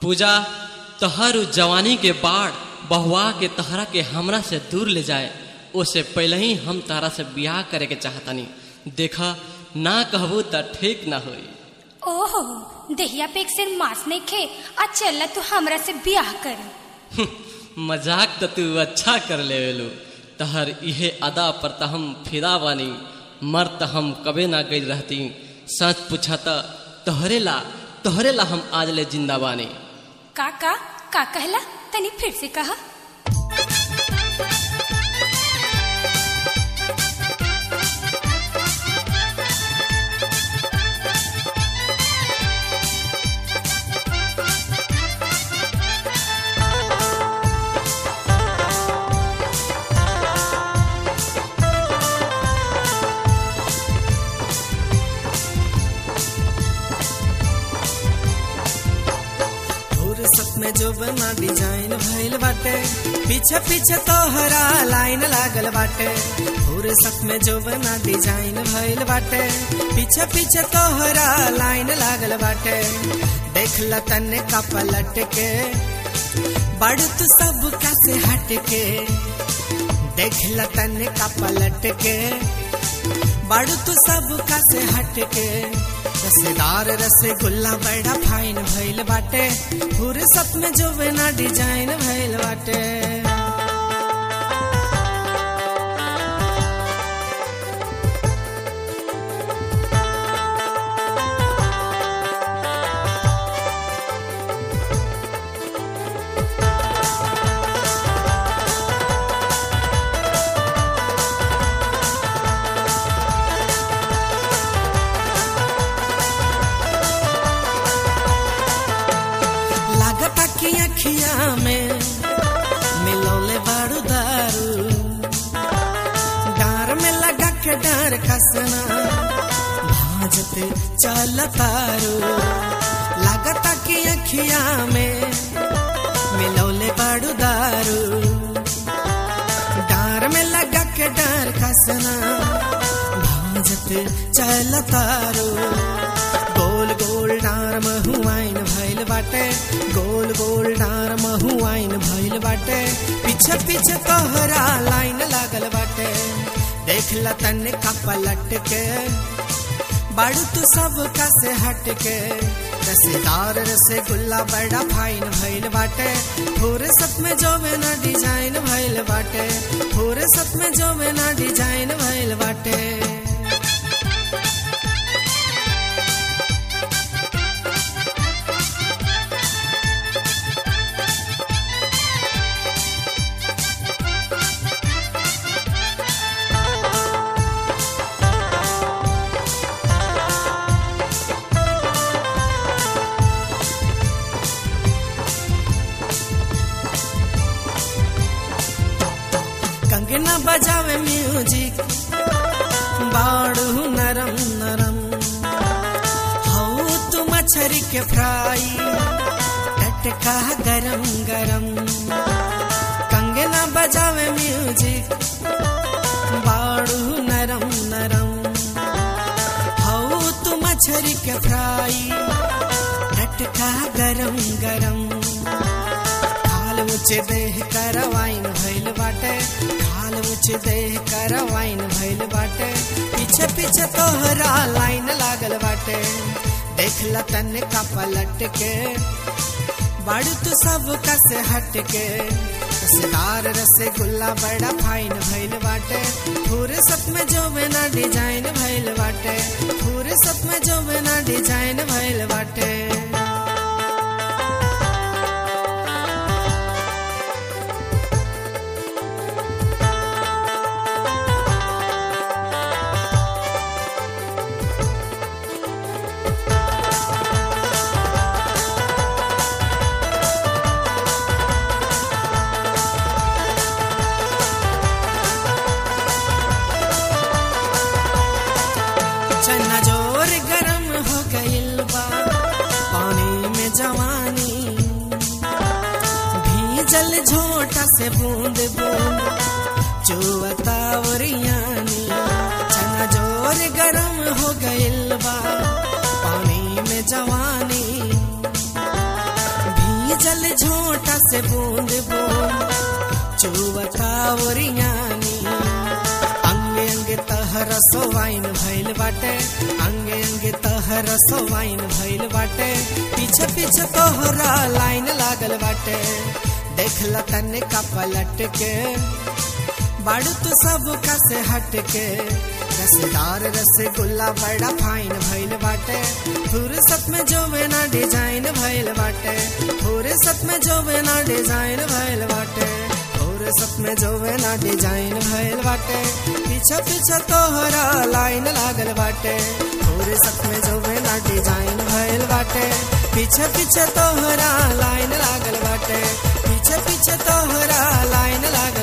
पूजा तहर उ जवानी के बाढ़ बहुआ के तहरा के हमरा से दूर ले जाए ओसे पहले ही हम तारा से ब्याह करे के चाहतनी देखा ना कहबू त ठीक ना होई ओहो देहिया पे एक सिर मांस नहीं खे आ चल तू हमरा से ब्याह कर मजाक तो तू अच्छा कर लेवेलू तहर इहे अदा पर त हम फिदा बानी मर त हम कबे ना गई रहती सच पूछा त तोहरे ला तोहरे ला हम आज ले जिंदा बानी का का का कहला तनी फिर से कहा फुर्सत में जो बना डिजाइन भइल बाटे पीछे पीछे तोहरा लाइन लागल बाटे फुर्सत में जो बना डिजाइन भइल बाटे पीछे पीछे तोहरा लाइन लागल बाटे देख ल तने का पलट के बड़ तू सब का से हट के देख ल तने का पलट के बड़ तू सब का से हट के रसेदार रसगुल्ला बड़ा फाइन भइल बाटे फुर्सत में जो बिना डिजाइन भइल बाटे लागता कि अखिया में मिलौले बारू दारू डार में लगा के डार कसना भाजते चल तारू लागता कि अखिया में मिलौले बारू दारू डार में लगा के डार कसना भाजते चल तारू गोल गोल डार महुआइन भइल बाटे गोल गोल डार महुआइन भइल बाटे पीछे पीछे तोहरा लाइन लागल बाटे देख ल तन का पलट के बाड़ू तू सब का से हट के रसेदार रसगुल्ला बड़ा फाइन भइल बाटे फुर्सत में जो बिना डिजाइन भइल बाटे फुर्सत में जो बिना डिजाइन भइल बाटे कंगना बजावे म्यूजिक बाड़ू नरम नरम हऊ तू मछरी के फ्राई टटका गरम गरम कंगना बजावे म्यूजिक बाड़ू नरम नरम हऊ तू मछरी के फ्राई टटका गरम गरम खाल मुझे देह करवाइन भइल बाटे खाल मुझे देह करवाइन भइल बाटे पीछे पीछे तोहरा लाइन लागल बाटे देख ल तन का पलट के बड़ तू सब का से हट के रसदार रसगुल्ला बड़ा फाइन भइल बाटे फुर्सत में जो बिना डिजाइन भइल बाटे फुर्सत में जो बिना डिजाइन भइल बाटे चना जोर गरम हो गइल बा पानी में जवानी भीजल झोटा से बूंद बूंद चुवता ओरियानी चना जोर गरम हो गइल बा पानी में जवानी से बूंद बूंद चुवता ओरियानी अंगे अंगे तहर सोवाइन भइल बाटे अंगे अंगे तहर सोवाइन भइल बाटे पीछे पीछे तोहरा लाइन लागल बाटे देखला तने का पलट के बाड़ू तो सब का से हट के रसदार रसगुल्ला बड़ा फाइन भइल बाटे फुर्सत में जो ना डिजाइन भइल बाटे फुर्सत में जो ना डिजाइन भइल बाटे फुर्सत में जो ना डिजाइन भइल बाटे पीछे पीछे तोहरा लाइन लागल बाटे फुर्सत में जो ना डिजाइन भइल बाटे पीछे पीछे तोहरा लाइन लागल बाटे पीछे पीछे तोहरा लाइन लागल